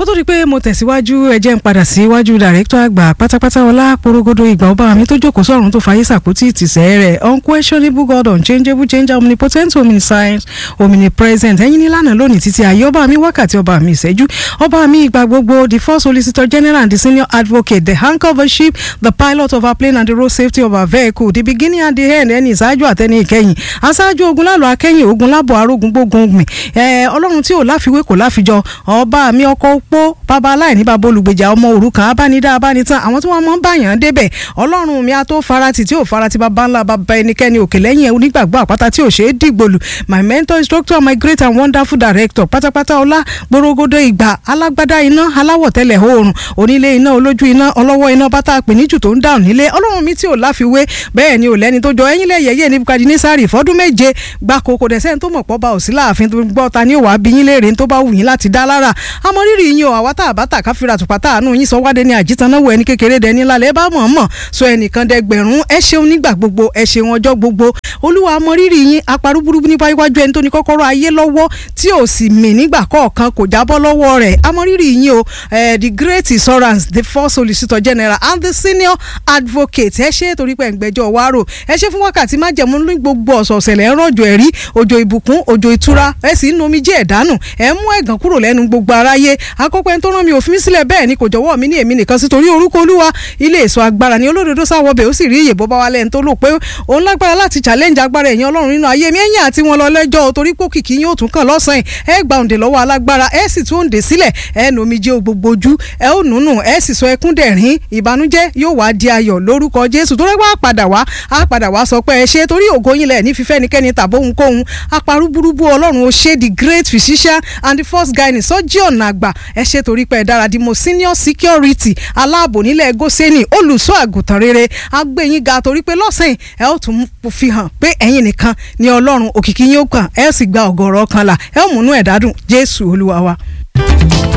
kó tó di pé mo tẹ̀síwájú ẹ jẹ́ n padà síwájú dàrẹ́tọ̀ àgbà pátápátá ọlá porogodo ìgbà ọba mi tó jókòó sọ̀run tó fàyè sàpótì ìtìsẹ́ rẹ̀ unquestionable God unchangeable changer omnipotent omniscient omnipresent ẹ̀yin ní lánàá lónìí títí ayé ọba mi wákàtí ọba mi ìṣẹ́jú ọba mi ìgbà gbogbo the first solicitor general and the senior advocate the anchor of a ship the pilot of our plane and the road safety of our vehicle the beginning and the end ẹni ìṣáájú àtẹni ìkẹyìn aṣáájú ogun lálọ́ akẹ́yìn ogun lábọ̀ arógun gbógun gbìn ọlọ́run tí ò láfiwé kò láfijọ ọba mi ọkọ̀ opó bàbá aláìní bàbá olùgbèjà ọmọ òrukàn abánidá abánitán àwọn tí wọ́n mọ̀ ń bàyàn débẹ̀ ọlọ́run mi á tó farati tí ò farati bàbá ńlá bàbá ẹnikẹ́ni òkè lẹ́yìn onígbàgbọ́ àpáta tí ò ṣeé dìgbòlù my mentor instructor my great and wonderful director pátápátá ọlá gbòrògodo ìgbà alágbádá iná aláwọ̀ tẹ́lẹ̀ oòrùn onílé iná olójú iná ọlọ́wọ́ iná bátà pèníjù tó ń dáhùn nílé ọlọ́run mi tí ò láfiwé bẹ́ẹ̀ ni ò lẹ́ni tó jọ ẹ̀yìn lẹ́yẹyẹ ní Nebukadnesari fọ́dún méje gbáko kò dẹ̀ sẹ́ni tó mọ̀ pọ́ bá ò sí láàfin tó gbọ́ ta ni ò wá bí yín léèrè tó bá wù yín láti dá lára àmọ́ rírì yín o àwa tá a bá tà ká fira tùpá tá àánú yín sọ wádé ní àjítanáwó ẹni kékeré dẹni lálẹ́ bá mọ̀ mọ̀ sọ ẹnìkan dẹgbẹ̀rún ẹ ṣeun nígbà gbogbo ẹ ṣeun ọjọ́ gbogbo olúwa àmọ́ rírì yín aparú burúkú nípa iwájú ẹni tó ní kọ́kọ́rọ́ ayé lọ́wọ́ tí ò sì mì nígbà kọ̀ọ̀kan kò jábọ́ lọ́wọ́ rẹ̀ àmọ́ rírì yín o the great insurance the first solicitor general and the senior advocate ẹ ṣe torí pé ẹ̀ǹgbẹ́jọ́ wárò ẹ ṣe fún wákàtí májẹ̀mú ní gbogbo ọ̀sọ̀ọ̀sẹ̀ lẹ́ ń rọ̀jò ẹ̀rí òjò ìbùkún òjò ìtura ẹ sì ń nomi jẹ́ ẹ̀dánù ẹ mú ẹ̀gàn kúrò lẹ́nu gbogbo aráyé akọ́pẹ́ tó rán mi òfin sílẹ̀ bẹ́ẹ̀ ni kò jọ̀wọ́ mi ní èmi nìkan sí torí orúkọ olúwa ilé èso agbára ni olódodo sáwọ́ bẹ̀ ó sì rí iye bó bá wà lẹ́yìn tó lò pé òun lágbára láti challenge agbára ẹ̀yìn ọlọ́run nínú ayé mi ẹ̀yìn àti wọn lọ lẹ́jọ́ torí pé kìkì yín ó tún kàn lọ́sàn-án ẹ gba òǹdè lọ́wọ́ alágbára ẹ sì tún òǹdè sílẹ̀ ẹ nomi jẹ́ gbogbo ojú ẹ ó nùnù ẹ sì sọ ẹkún dẹ̀rín ìbànújẹ́ yóò wá di ayọ̀ lórúkọ jésù tó rẹ́wọ́ àpàdà wá àpàdà wá sọ pé ẹ ṣe torí ògo yín lẹ̀ ní fífẹ́nikẹ́ni tàbóhunkóhun aparú burúkú ọlọ́run ó ṣe the great physician and the first guy ní sọ́jí ọ̀nà àgbà ẹ ṣe torí pé ẹ dára di mo senior security aláàbò nílẹ̀ gọ́sẹ́nì olùṣọ́ àgùntàn rere agbẹ́yìn ga torí pé lọ́sàn-án ẹ ó tún fi hàn pé ẹ̀yin nìkan ni ọlọ́run òkìkí yín ó kàn ẹ sì gba ọ̀gọ̀rọ̀ kan là ẹ ó múnú ẹ̀dá dùn jésù olúwa wa.